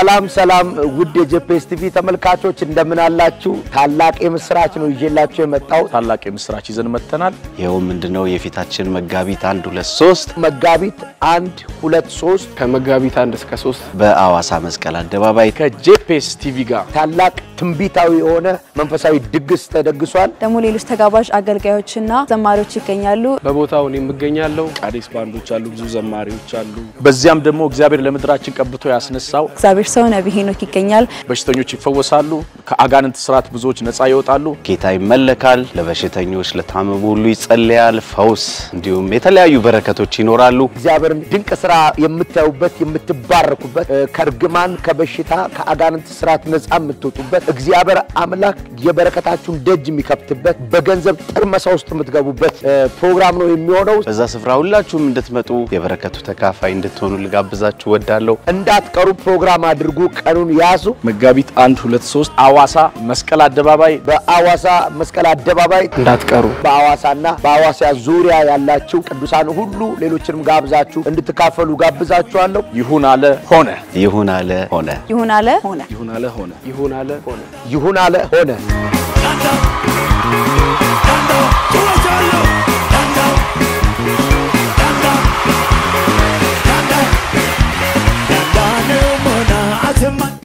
ሰላም ሰላም ውድ የጄፒኤስ ቲቪ ተመልካቾች እንደምን አላችሁ? ታላቅ የምስራች ነው ይዤላችሁ የመጣው ታላቅ የምስራች ይዘን መጥተናል። ይኸው ምንድነው የፊታችን መጋቢት አንድ ሁለት ሶስት መጋቢት አንድ ሁለት ሶስት ከመጋቢት አንድ እስከ ሶስት በአዋሳ መስቀል አደባባይ ከጄፒኤስ ቲቪ ጋር ታላቅ ትንቢታዊ የሆነ መንፈሳዊ ድግስ ተደግሷል። ደግሞ ሌሎች ተጋባዥ አገልጋዮችና ዘማሪዎች ይገኛሉ። በቦታው እኔ የምገኛለሁ። ቃዴስ ባንዶች አሉ፣ ብዙ ዘማሪዎች አሉ። በዚያም ደግሞ እግዚአብሔር ለምድራችን ቀብቶ ያስነሳው እግዚአብሔር ሰው ነቢይ ሄኖክ ይገኛል። በሽተኞች ይፈወሳሉ፣ ከአጋንንት ስርዓት ብዙዎች ነፃ ይወጣሉ። ጌታ ይመለካል። ለበሽተኞች ለታመሙ ሁሉ ይጸለያል። ፈውስ እንዲሁም የተለያዩ በረከቶች ይኖራሉ። እግዚአብሔርን ድንቅ ስራ የምታዩበት የምትባረኩበት፣ እ፣ ከእርግማን ከበሽታ ከአጋንንት ስርዓት ነፃ የምትወጡበት እግዚአብሔር አምላክ የበረከታችሁን ደጅ የሚከፍትበት በገንዘብ ጥርመሳ ውስጥ የምትገቡበት እ፣ ፕሮግራም ነው የሚሆነው። በዛ ስፍራ ሁላችሁም እንድትመጡ የበረከቱ ተካፋይ እንድትሆኑ ልጋብዛችሁ ወዳለሁ። እንዳትቀሩ ፕሮግራም አድርጉ። ቀኑን ያዙ። መጋቢት አንድ ሁለት ሶስት አዋሳ መስቀል አደባባይ በአዋሳ መስቀል አደባባይ እንዳትቀሩ። በአዋሳና በአዋሳ ዙሪያ ያላችሁ ቅዱሳን ሁሉ ሌሎችንም ጋብዛችሁ እንድትካፈሉ ጋብዛችኋለሁ። ይሁን አለ ሆነ። ይሁን አለ ሆነ። ይሁን አለ ሆነ። ይሁን አለ ሆነ። ይሁን አለ ሆነ። ይሁን አለ ሆነ።